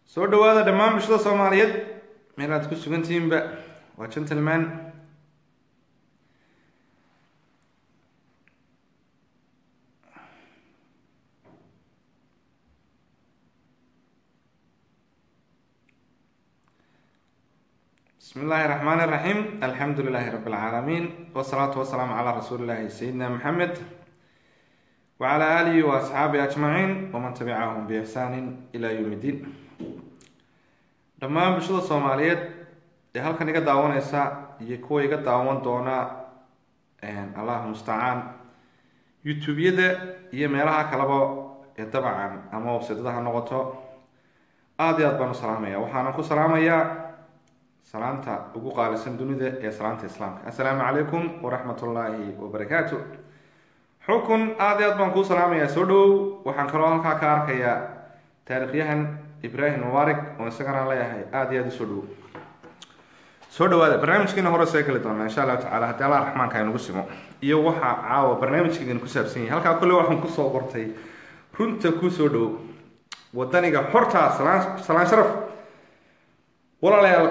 soo dhawaada dhammaan bulshada soomaaliyeed meel aad ku sugan tihiinba waa gentleman bismi illaahi raxmaan iraxiim alxamdu lilaahi rabi lcaalamiin wasalaatu wasalaamu calaa rasuuli llaahi sayidina maxamed wacala aalihi wa asxaabihi ajmaciin waman tabicahum biixsaanin ilaa yowm iddiin dhammaan bulshada soomaaliyeed ee halkan iga daawaneysa iyo kuwa iga daawan doona allahu mustacaan youtube-yada iyo meelaha kaleba ee dabcan ama websidada ha noqoto aada iyo aad baan u salaamaya waxaana ku salaamayaa salaanta ugu qaalisan dunida ee salaanta islaamka assalaamu calaykum waraxmat ullaahi wabarakaatu xukun aada iyo aad baan kuu salaamayaa soo dhawow waxaan kaloo halkaa ka arkayaa taarikhyahan ibrahim mubaarig oo isagana leeyahay aada iyo aada usoo dhawow soo dhawaada barnaamijkiina hore soo keli doonaa insha allahu tacala haddii allah raxmaanka aynugu simo iyo waxaa caawa barnaamijkeedin ku saabsan yahay halkaa kolle waxaan kusoo qortay runta kusoo dhawow wadaniga xortaa salaan salaan sharaf walaalayaal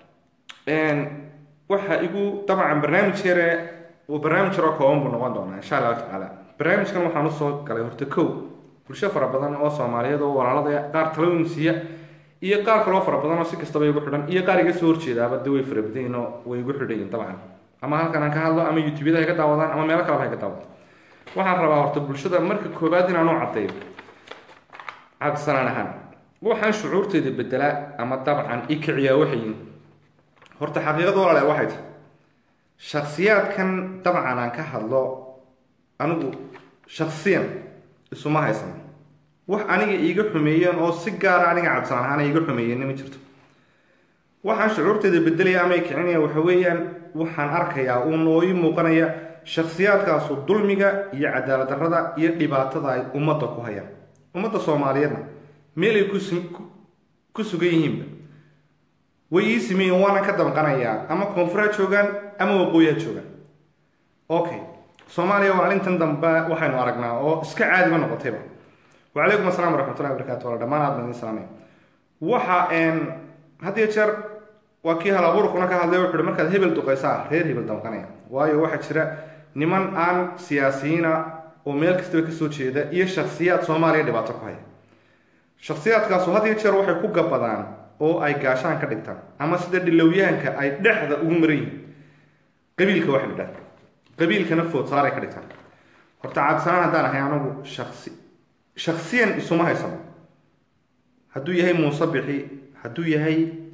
waxa igu dabcan barnaamij yare barnaamij yaroo kooban buu noqon doonaa insha allahu tacaala barnaamijkan waxaan usoo galay horta kow bulsho fara badan oo soomaaliyeed oo walaalada qaar talooyin siiya iyo qaar kaloo fara badan oo si kastaba igu xidhan iyo qaar iga soo horjeedaaba de way fara badanyihin oo way igu xidhayiin dabcan ama halkan aan ka hadlo ama youtube-yada hay ka daawadaan ama meelo kaleba hay ka daawadaan waxaan rabaa horta bulshada marka koobaad inaan u caddeeyo cabsanaan ahaan waxaan shucuurteeda bedelaa ama dabcan ikiciyaa waxayin horta xaqiiqada walaale waxay tahay shaksiyaadkan dabcan aan ka hadlo anigu shaksiyan isuma haysan wax aniga iiga xumeeyeen oo si gaara aniga cabsanaan ahaan iiga xumeeyeenna ma jirto waxaan shucuurteeda bedelaya ama ikicinaya waxa weeyaan waxaan arkayaa uu nooyi muuqanaya shaksiyaadkaasu dulmiga iyo cadaalad darrada iyo dhibaatada ay ummadda ku hayaan ummadda soomaaliyeedna meel ay ku sugan yihiinba way ii sameeyen waana ka damqanayaa ama koonfur ha joogaan ama waqooyi ha joogaan okay soomaaliya maalintan dambe waxaynu aragnaa oo iska caadiba noqotayba wacalaykum assalam waraxmatullahi wabarakatu wala dhamaan aad baan idin salaamay waxa had iyo jeer waa kii hal abuurkuna ka hadlay wuxu uhi markaad hebel duqaysaa reer hebel damqanaya waayo waxaa jira niman aan siyaasiyiina oo meel kastaba kasoo jeeda iyo shaksiyaad soomaaliya dhibaato ku haya shaksiyaadkaasu had iyo jeer waxay ku gabadaan oo ay gaashaan ka dhigtaan ama sida dhilowyahanka ay dhexda ugu maran yihiin qabiilka waxa la dhaha qabiilkana foodsaaray ka dhigtaan horta cabsanaan haddaan ahay anagu shasi shaksiyan isuma haysano hadduu yahay muuse bixi hadduu yahay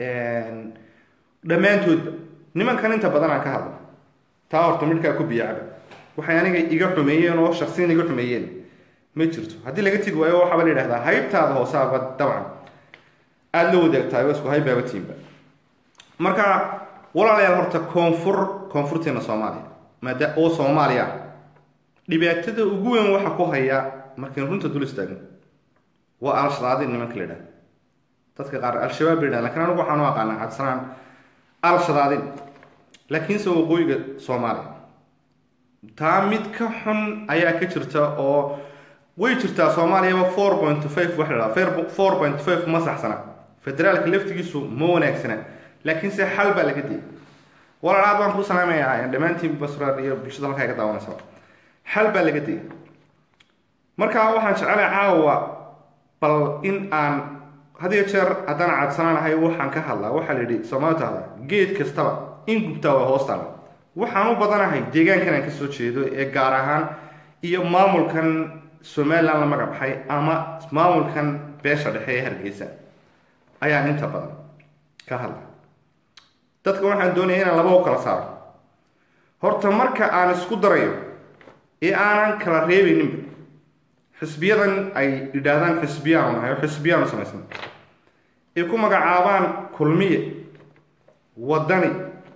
dhammaantoodba nimankan inta badan aan ka hadlo taa horta midhkaa ku biyacaba waxay aniga iga xumeeyeen oo shaksiyan iga xumeeyeen ma jirto haddii laga tegi waayo waxaaba la yidhahdaa haybtaada hoosaaba dabcan aada la wadaagtahay isku haybaaba tiimba marka walaalayaal horta koonfur koonfurteena soomaaliya maada oo soomaaliya ah dhibaatada ugu weyn waxa ku haya markaynu runta dul istaagno waa al-shadaadin nimanka la yidhahda dadka qaar al-shabaab la yidhahda lakin anigu waxaan u aqaanaa cabsanaan al-shadaadin laakiinse waqooyiga soomaaliya taa mid ka xun ayaa ka jirta oo way jirtaa soomaaliyaba four point five waxa la dhaha four point five ma saxsana federaalka laftigiisu ma wanaagsana laakiin se xal baa laga diyay walaalaad baan ku salaamayaa dhammaantiin basrar iyo bulshada halkaa ka daawanaysa xal baa laga diyay marka waxaan jecelahay caawa bal in aan had iyo jeer haddaan cadsanaan ahay waxaan ka hadlaa waxaa la yidhi soomaali tahda geed kastaba in gubtaa waa hoostaala waxaan u badanahay deegaankan aan kasoo jeedo ee gaar ahaan iyo maamulkan somalilan la magacbaxay ama maamulkan beesha dhexe ee hargeysa ayaan inta badan ka hadla dadka waxaan doonaya inaan laba u kala saaro horta marka aan isku darayo ee aanan kala reebayninba xisbiyadan ay yidhaahdaan xisbiyaanu nahay oo xisbiyaanu samaysan ay ku magacaabaan kulmiye wadani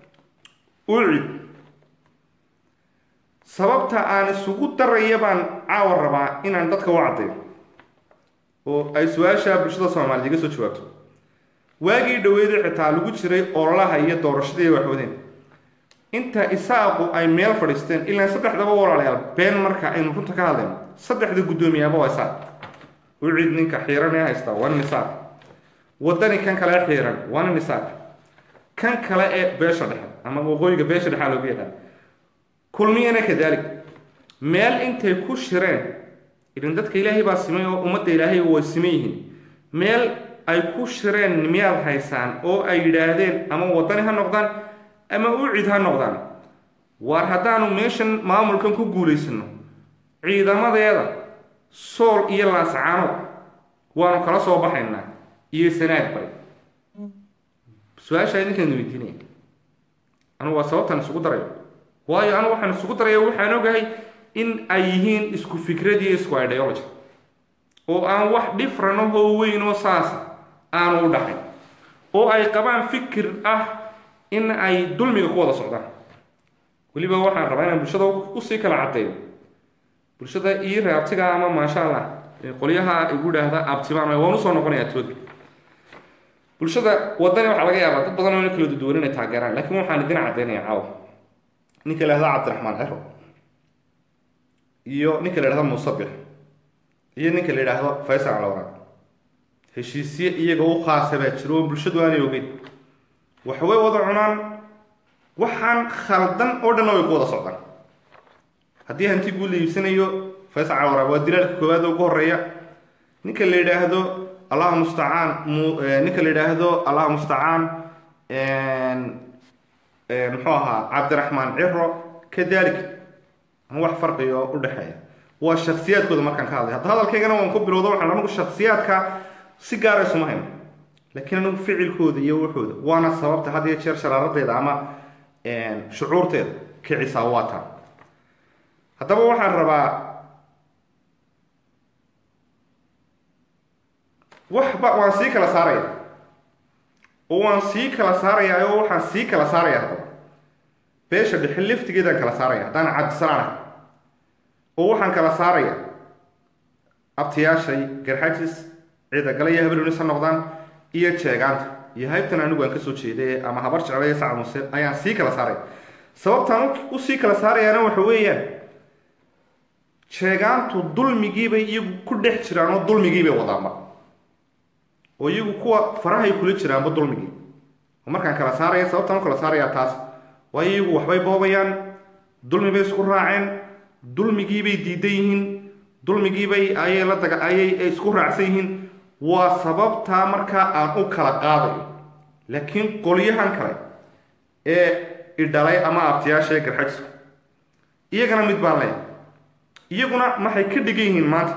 ucid sababta aan isugu daraya baan caawa rabaa inaan dadka u caddayo oo ay su-aasha bulshada soomaaliyed iga soo jawaabto waagii dhaweeda xitaa lagu jiray ololaha iyo doorashadii waxwadeen inta isaaqu ay meel fadhiisteen ilaa saddexdaba walaalayaal been marka aynu runta ka hadlayno saddexda guddoomiyaaba waa isaaq ucid ninka xiiran ee haysta waa nin isaaq wadani kan kale xiiran waa nin isaaq kan kale ee beesha dhexe ama waqooyiga beesha dhexa loogu yaqaan kulmiyana kadalik meel intay ku shireen idan dadka ilaahay baa simay oo ummadda ilaahay way siman yihiin meel ay ku shireen miyaad haysaan oo ay yidhaahdeen ama wadani ha noqdaan ama ucid ha noqdaan waar haddaanu meeshan maamulkan ku guulaysano ciidamadeeda sool iyo laascaanood waanu kala soo baxaynaa iyo sanaad bay su-aashaa idinkaan weydiinaya anugu waa sababtaan isugu darayo waayo anigu waxaan isugu daraya waxaan ogahay in ay yihiin isku fikrad iyo isku ideology oo aan wax different ahoo weyn oo saasa aanu u dhaxayn oo ay qabaan fikir ah in ay dulmiga ku wada socdaan weliba waxaan rabaa inaan bulshada usii kala caddeeyo bulshada ii reabtiga ama maasha allah qolyaha igu dhaahda abtibaan waan usoo noqonayaa tooga bulshada wadani waxaa laga yaabaa dad badan oo ina kala duduwan inay taageeraan laakiin waxaan idin caddaynaya caawa ninka la yhahda cabdiraxmaan cero iyo ninka la yhahdo musabix iyo ninka la yidhaahdo faysal calawraad heshiisye iyaga u khaasa baa jiro oo bulshadu aanay ogeyn waxway wada cunaan waxaan khaldan oo dhanna way ku wada socdaan haddii hanti guud la iibsanayo faysal calawraad waa dilaalka koowaad ugu horeeya ninka la yidhaahdo allahu mustacaan ninka la yidhaahdo allahu mustacaan muxuu ahaa cabdiraxmaan ciro kadalik ama wax farqigo u dhexeeya waa shaksiyaadkooda markaan ka hadlay hadda hadalkaygana waan ku bilowda waxaan anigu shaksiyaadka si gaara isuma hayno laakiin anigu ficilkooda iyo wuxooda waana sababta had iyo jeer sharaaradeeda ama shucuurteeda kicisaa waa taa haddaba waxaan rabaa waxba waan sii kala saaraya oo waan sii kala saarayaa oo waxaan sii kala saaraya haddaba beesha dhexe laftigeedaan kala saaraya haddaan cabdisalaanahay oo waxaan kala saaraya abtiyaashay garxajis ciidagale iyo habelunis ha noqdaan iyo jeegaanta iyo haybtan anigu aan kasoo jeeday ama habar jecla iyo sacad muse ayaan sii kala saaraya sababtaan usii kala saarayaana waxa weeyaan jeegaantu dulmigiibay iyagu ku dhex jiraan oo dulmigiibay wadaanba oo iyagu kuwa farahay kula jiraanba dulmigii oo markaan kala saaraya sababtaan u kala saarayaa taas waayo iyagu waxbay boobayaan dulmi bay isku raaceen dulmigiibay diidan yihiin dulmigiibay ayay la daga ayay isku raacsan yihiin waa sababtaa markaa aan u kala qaadayo laakiin qolyahan kale ee idhalay ama abtiyaasha ee garxajisku iyagana mid baan leeyahay iyaguna maxay ka dhigan yihiin maanta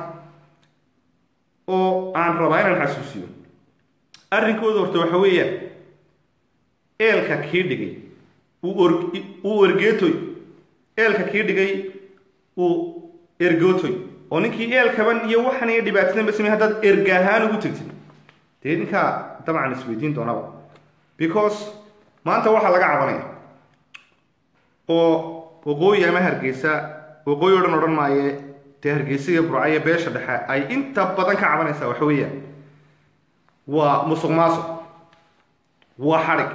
oo aan rabaa inaan xasuusiyo arrinkooda horta waxa weeyaan eelka kii dhigay uu ergeetoy eelka kii dhigay uu ergootoy oo ninkii eelkaban iyo waxan iyo dhibaatadan ba samey haddaad erga ahaan ugu tegtid dee ninkaa dabcan isweydiin doonaba because maanta waxaa laga cabanaya oo waqooyi ama hargeysa waqooyi o dhan odhan maaye dee hargeysa iyo burcayo beesha dhexe ay inta badan ka cabanaysaa waxa weeyaan waa musuq maasuq waa xadhig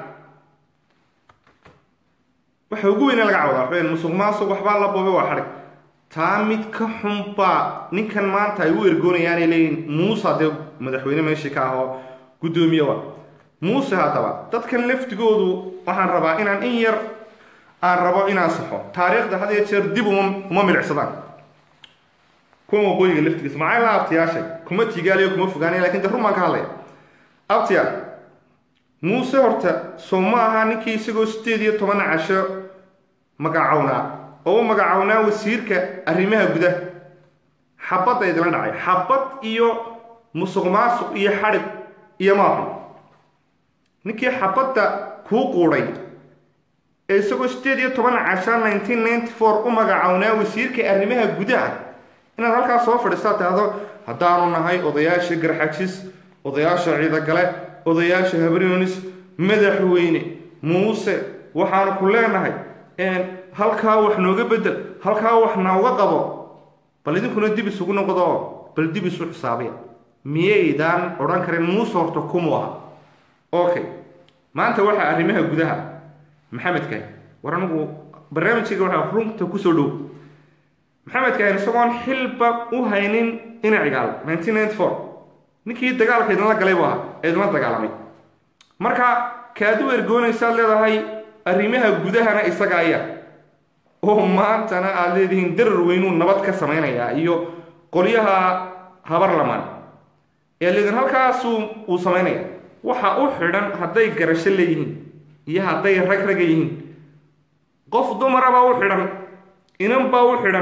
waxa ugu weyne laga cawdaa waxaweyan musuq maasuq waxbaa la boobay waa xadhig taa mid ka xun baa ninkan maanta ay u ergoonayaanay leeyihin muuse dee madaxweyne meeshii ka ahoo guddoomiye wa muuse haddaba dadkan laftigoodu waxaan rabaa inaan in yar aan rabo inaan saxo taariikhda had iyo jeer dib uma uma milicsadaan kuwa waqooyiga laftigiisa maxay la abtiyaashay kuma tigaaliyo kuma fogaanaya lakin de run baan ka hadlaya abtiya muuse horta soo ma aha ninkii isagoo sideed iyo toban casho magacownaa oo u magacownaa wasiirka arrimaha gudaha xabadda idila dhacay xabad iyo musuq maasuq iyo xadhig iyo maaxun ninkii xabadda kuu quudhay ee isagoo sideed iyo toban casha nineteen ninety four u magacownaa wasiirka arrimaha gudaha inaad halkaas soo fadhiistaa tahdo haddaanu nahay odayaasha garxajis odayaasha ciidagale odayaasha habrionis madaxweyne muuse waxaanu ku leenahay halkaa wax nooga bedel halkaa wax nooga qabo bal idinkuna dib isugu noqdo bal dib isu xisaabiya miyaydaan odhan karin muuse horta kumu aha okay maanta waxaa arrimaha gudaha maxamedka war anigu barnaamijkayga waxaa runta kusoo dhow maxamedka isagoon xilba u haynin ina cigaal nineteen ninety four ninkii dagaalka idinla galay buu ahaa ee idinla dagaalamay marka kaad u ergoonaysaad leedahay arrimaha gudahana isaga ayaa oo maantana aad leedihiin darar weynuu nabad ka samaynayaa iyo qolyaha habar lamaan ee leedin halkaasuu uu samaynaya waxa u xidhan hadday garasho leeyihiin iyo hadday rag raga yihiin qof dumarabaa u xidhan inan baa u xidhan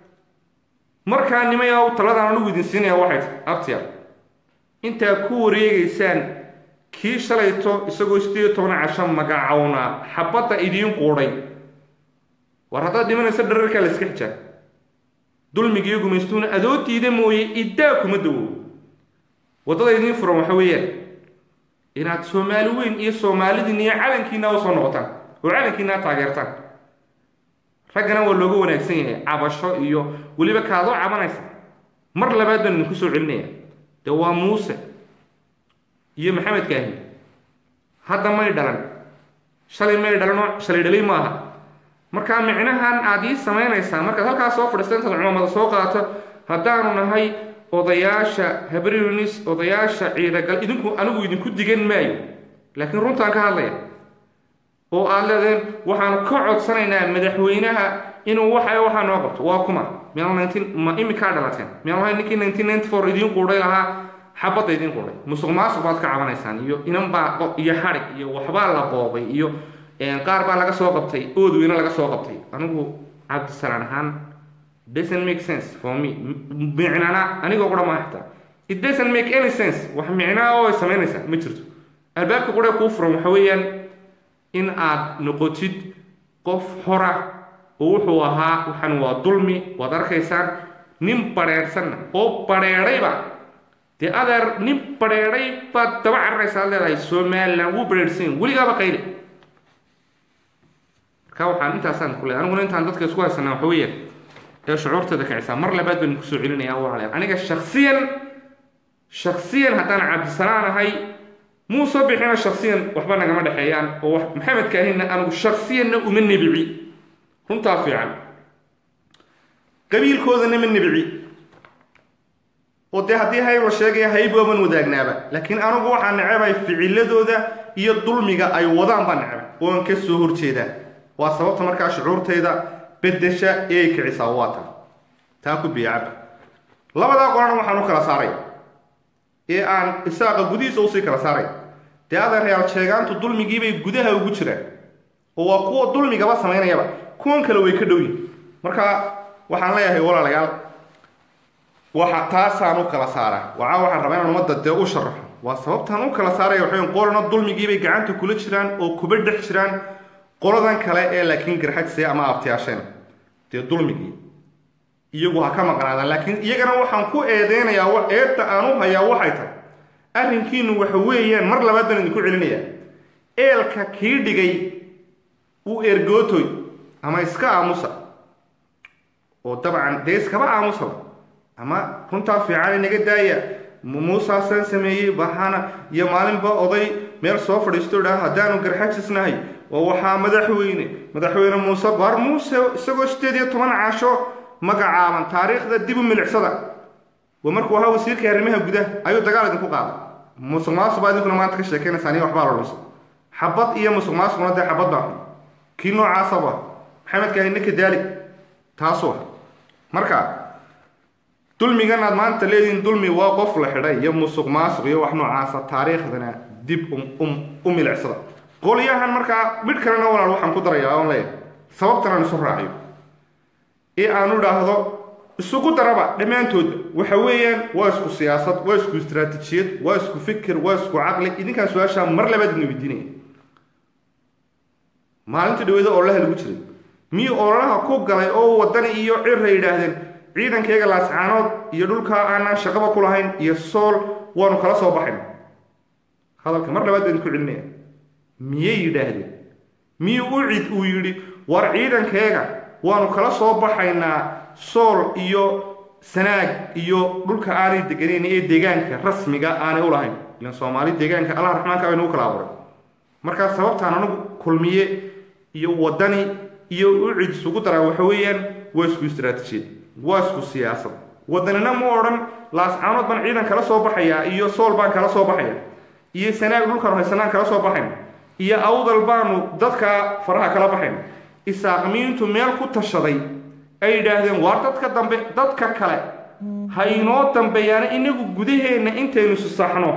markaa nimaya u taladan anugu idin siinaya waxay tahay abtiya intaa ku wareegaysaan kii shalayto isagoo sideed iyo toban casho magacownaa xabadda idiin quudhay war haddaad dhimanayso dhararkaa la iska xijaab dulmigiiyo gumaystuuna adoo diida mooye iddaa kuma dawowo waddada idiin furan waxa weeyaan inaad soomaali weyn iyo soomaalidiin iyo calankiina usoo noqotaan oo calankiina taageertaan raggana waa looga wanaagsan yahay cabasho iyo weliba kaadoo cabanaysa mar labaad baan idinku soo celinaya dee waa muuse iyo maxamed kaahin hadda may dhalan shalay may dhalanoo shalay dhalay maaha markaa micnahan aad ii samaynaysaa markaad halkaas soo fadhiista intaad cumamada soo qaato haddaanu nahay odayaasha habrinis odayaasha ciidagal idinku anigu idinku digan maayo laakiin runtaan ka hadlaya oo aad leedeen waxaanu ka codsanaynaa madaxweynaha inuu waxa waxaa noo qabto waa kuma ma imikaa dhalateen miyaa ninkii nineteen ninety four idiin quudhay lahaa xabadda idiin quudhay musuq maasuq baad ka cabanaysaan iyo inan baa iyo xadhig iyo waxbaa la boobay iyo qaar baa laga soo qabtay oodweyne laga soo qabtay anigu cabdisalaan ahaan doesn't make sense for me micnana anigoo qura ma xitaa it doesn't make any sense wax micnaa oo ay samaynaysaa ma jirto albaabka qura kuu furan waxa weeyaan in aad noqotid qof hora oo wuxuu ahaa waxan waa dulmi waad arkaysaan nin badheedhsanna oo badheedhayba dee adeer nin badheedhay baad daba cararaysaa ad leedahay somalilan wuu badheedhsan weligaaba qayli marka waxaan intaasaan ku leeay aniguna intaan dadka isku haysanaa waxa weeyaan ee shucuurteeda kicisaa mar labaad baan kusoo celinaya walaalayaal aniga shaksiyan shaksiyan haddaan cabdisalaan ahay muuse bixina shaksiyan waxba nagama dhexeeyaan oo maxamed kaahinna anigu shaksiyanna uma nebici runtaa fiican qabiilkoodana ma nebici oo dee haddii hayb la sheegaya hayb waaban wadaagnaaba laakiin anigu waxaa necebay ficiladooda iyo dulmiga ay wadaan baa necebay ooan ka soo horjeedaa waa sababta markaa shucuurtayda bedesha ee ay kicisaa waa tan taa ku biyacaba labadaa qolana waxaan u kala saaray ee aan isaaqa gudihiisa usii kala saaray dee adeerayaal sheegaantu dulmigiibay gudaha ugu jiraan oo waa kuwa dulmigaba samaynayaba kuwan kale way ka dhow yihin marka waxaan leeyahay walaalayaal waxa taasaan u kala saaraa waca waxaan rabaa inaan ummadda dee u sharaxo waa sababtaan u kala saaraya waxayn qolana dulmigiibay gacanta kula jiraan oo kuba dhex jiraan qoladan kale ee laakiin garxagsee ama abtiyaasheen dee dulmigii iyagu ha ka maqnaadaan laakiin iyagana waxaan ku eedeynayaa eedda aan u hayaa waxay tahay arrinkiinu waxa weeyaan mar labaad baan idinku celinayaa eelka kii dhigay uu ergootoy ama iska aamusa oo dabcan dee iskaba aamusaba ama runtaa fiican inaga daaya muusaasaan sameeyey baxana iyo maalinba oday meel soo fadhiisto idhaa haddaanu garxajisnahay oo waxaa madaxweyne madaxweyne muuse baar muuse isagoo sideed iyo toban caasho magacaaban taariikhda dib u milicsada waa markuu ahaa wasiirka arrimaha gudaha ayuu dagaal idinku qaaday musuq maasuq baa idinkuna maanta ka sheekaynaysaan iyo waxbaa la dhunsa xabad iyo musuq maasuqna dee xabad baa kii noocaasaba maxamed kaahine kadaalik taasuu ah marka dulmigan aad maanta leedihiin dulmi waa qof la xidhay iyo musuq maasuq iyo wax noocaasa taariikhdana dib u milicsada qolyahan markaa midh kalena walaal waxaan ku darayaa oon leeyahay sababtan aan isu raaciyo ee aan idhaahdo isugu daraba dhammaantoodba waxa weeyaan waa isku siyaasad waa isku istaraatijiyad waa isku fikir waa isku caqli idinkaan su-aashaa mar labaad idin weydiinaya maalintii dhaweyda ololaha lagu jiray miyuu ololaha ku galay oo wadani iyo cira yidhaahdeen ciidankayga laascaanood iyo dhulkaa aanaan shaqaba ku lahayn iyo sool waanu kala soo baxayna hadalka mar labaad baa idinku celinaya miyay yidhaahdeen miyuu u cid uu yidhi war ciidankeega waanu kala soo baxaynaa sool iyo sanaag iyo dhulka aanay deganayn ee deegaanka rasmiga aanay u lahayn ilan soomaali deegaanka allah raxmaanka baynu u kala abuuray markaa sababtaan anigu kulmiye iyo wadani iyo u cid isugu daraa waxa weeyaan waa isku istaraatijiyad waa isku siyaasad wadanina ma odhan laascaanood baan ciidan kala soo baxaya iyo sool baan kala soo baxaya iyo sanaag dhulkan haysanaan kala soo baxayn iyo awdal baanu dadka faraha kala baxayn isaaqmiintu meel ku tashaday ay yidhaahdeen waar dadka dambe dadka kale ha inoo dambeeyaana inagu gudaheenna intaynu susaxno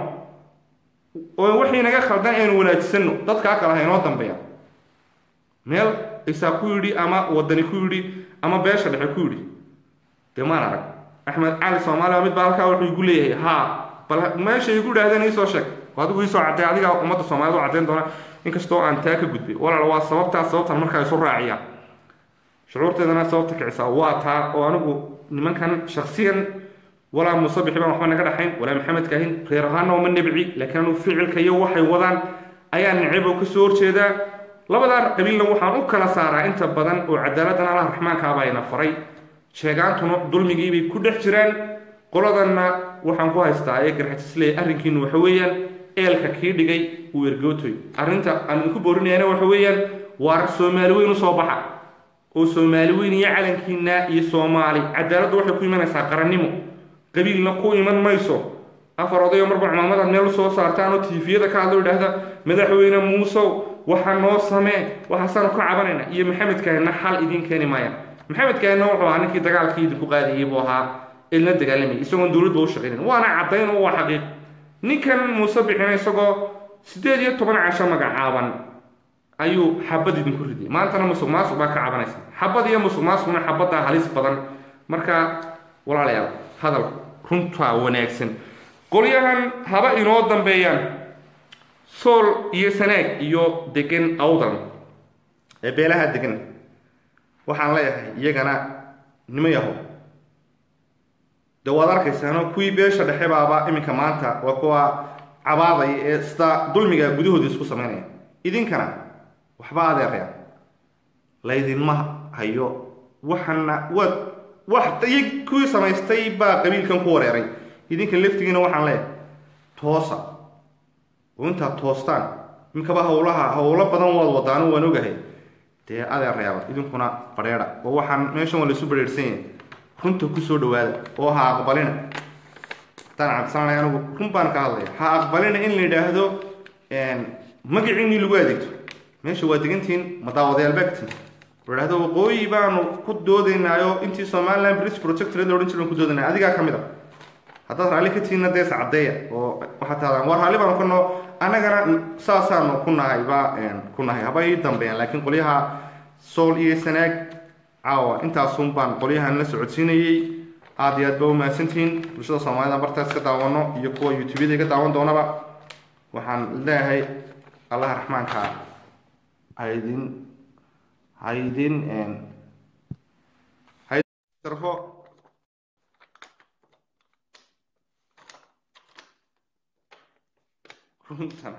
oo wixii naga khaldan aynu wanaajisano dadkaa kale ha inoo dambeeya meel isaa ku yidhi ama wadani ku yidhi ama beesha dhexe ku yidhi dee maan arag axmed cali soomaaliya mid baa halkaa wuxuu igu leeyahay haa bal meesha igu idhaahdeen iisoo sheeg adigu iisoo cadday adiga ummadda soomaaliyed u caddayn doona inkastoo aan taa ka gudbay walaal waa sababtaas sababtan markaa isu raaciyaan shucuurteedana sababta kicisaa waa taa oo anigu nimankan shaksiyan walaa muuse bixi baan waxba naga dhaxayn walaa maxamed kaahin reer ahaana uma nebci laakiin anu ficilka iyo waxay wadaan ayaa neceb oo kasoo horjeedaa labadaa qabiilna waxaan u kala saaraa inta badan oo cadaaladdan allah raxmaankaabaa ina faray sheegaantuna dulmigiibay ku dhex jiraan qoladanna waxaan ku haystaa ee garxajisleey arrinkiinu waxa weeyaan eelka kii dhigay uu ergootoy arrinta aan idinku boorinayana waxa weeyaan waar soomaali weyn u soo baxa oo soomaali weyn iyo calankiina iyo soomaali cadaaladdu waxay ku imanaysaa qarannimo qabiilna ku iman mayso afar odayo marba cumaamadaad meel usoo saartaan oo tiifiyada ka hadlo idhaahda madaxweyne muusow waxa noo samee waxaasaanu ka cabanayna iyo maxamed kaahina xal idiin keeni maayaan maxamed kaahina wuxuu ahaa ninkii dagaalkii idinku qaadayay buu ahaa ilna dagaalamayay isagoon dowladba u shaqaynayn waana caddayn oo waa xaqiiq ninkan muuse bixina isagoo siddeed iyo toban casho magacaaban ayuu xabad idinku ridiyay maantana musuq maasuq baa ka cabanaysa xabad iyo musuq maasuqna xabaddaa halis badan marka walaalayaal hadal runtaa wanaagsan qolyahan haba inoo dambeeyaan sool iyo sanaag iyo degan awdal ee beelaha degan waxaan leeyahay iyagana nimo yahow de waad arkaysaano kuwii beesha dhexe baaba iminka maanta waa kuwa cabaadaya ee sida dulmiga gudahooda isku samaynaya idinkana waxba adeeraya laydinma hayo waxana waad wax iyo kuwii samaystay baa qabiilkan ku wareeray idinka laftigiina waxaan leeyahay toosa oo intaad toostaan iminkaba hawlaha hawlo badan waad wadaano waan ogahay dee adeerayaaba idinkuna badheedha oo waxaan meeshan waa laisu badheerhsan yahay runta kusoo dhawaada oo ha aqbalina haddaan cabsananay anigu run baan ka hadlaya ha aqbalina in la yidhaahdo magaciinii lagu adeegto meesha waa degantihiin madaawadayaal baagtiin oo idhahdo waqooyi baanu ku doodaynaayo intii somaliland british protectorate la odhan jiran ku doodaynay adigaa ka mid a haddaad raalli ka tihiinna dees caddeeya oo waxaad tahdaan war raalli baanu ka noo annagana saasaanu ku nahay ba ku nahay haba ii dambeeyaan laakiin qolyaha sool iyo sanaag caawa intaasun baan qolyahan la socodsiinayey aada iyo aad ba umahadsantihiin bulshada soomaalida bartaas ka daawano iyo kuwa youtubeyada ka daawan doonaba waxaan leeyahay allaha raxmaanka haydin haydin haydinarfo runtan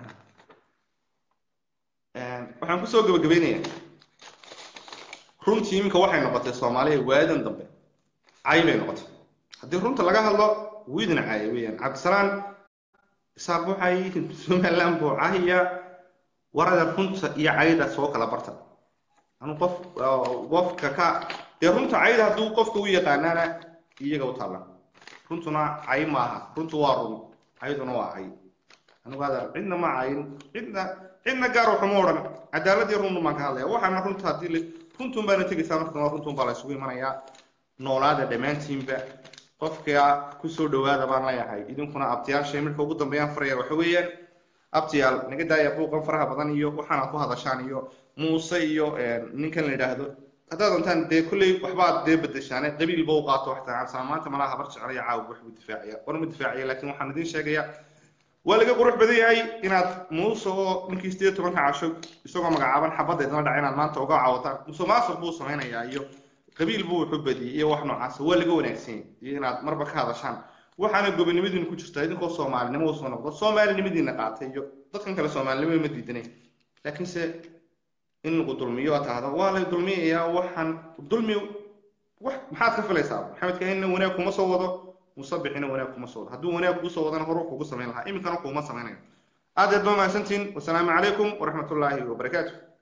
waxaan kusoo gabagabeynaya runtii iminka waxay noqotay soomaaliya waadan dambe cay bay noqotay haddii runta laga hadlo wiidin caaya weyaan cabdisalaan isaaq waxay somaliland buu cahaya warada runta iyo cayda soo kala barta anu qof qofka ka dee runta cayda hadduu qofka u yaqaanaana iyaga u taalla runtuna cay maaha runtu waa run cayduna waa cay anigu adeer cidna ma cayin cidna cidna gaar waxuma odhan cadaaladii runtu baan ka hadlaya waxaana runta haddii runtun baana tegaysaa markan runtun baa la isugu imanayaa noolaada dhammaantiinba qofka kusoo dhawaada baan leeyahay idinkuna abtiyaashay marka ugu dambeeyaan faraya waxa weeyaan abtiyaal naga daaya buuqan faraha badan iyo waxaana ku hadashaan iyo muuse iyo ninkan la yidhaahdo haddaad doontaan dee kulley waxbaad dee bedeshaane qabiilba u qaato waxtaan cabsana maanta malaha habar jeclaya caawg wax buu difaacaya war ma difaacaya laakiin waxaan idin sheegayaa waa laga qurux badan yahay inaad muuse oo ninkii sideed tobanka casho isagoo magacaaban xabadda idinla dhaca inaad maanta uga caawataan muuse maasuq buu samaynayaa iyo qabiil buu wuxu badiyey iyo wax noocaas waa laga wanaagsan yahay iyo inaad marba ka hadashaan waxaana gobonimadiina ku jirtaa idinkoo soomaalinimo usoo noqdo soomaalinimadiina qaatay iyo dadkan kale soomaalinimo ma diidanay laakiinse in lagu dulmiyo aad tahdo waa lay dulmiyayaa waxaan dulmi wax maxaad ka filaysaa maxamed kahinna wanaag kuma soo wado musabixina wanaag kuma soo wado hadduu wanaag kuu soo wadana horu kugu samayn lahaa iminkana kuuma samaynayo aad aad ba mahadsantihin wasalaamu calaykum waraxmatullaahi wabarakaatu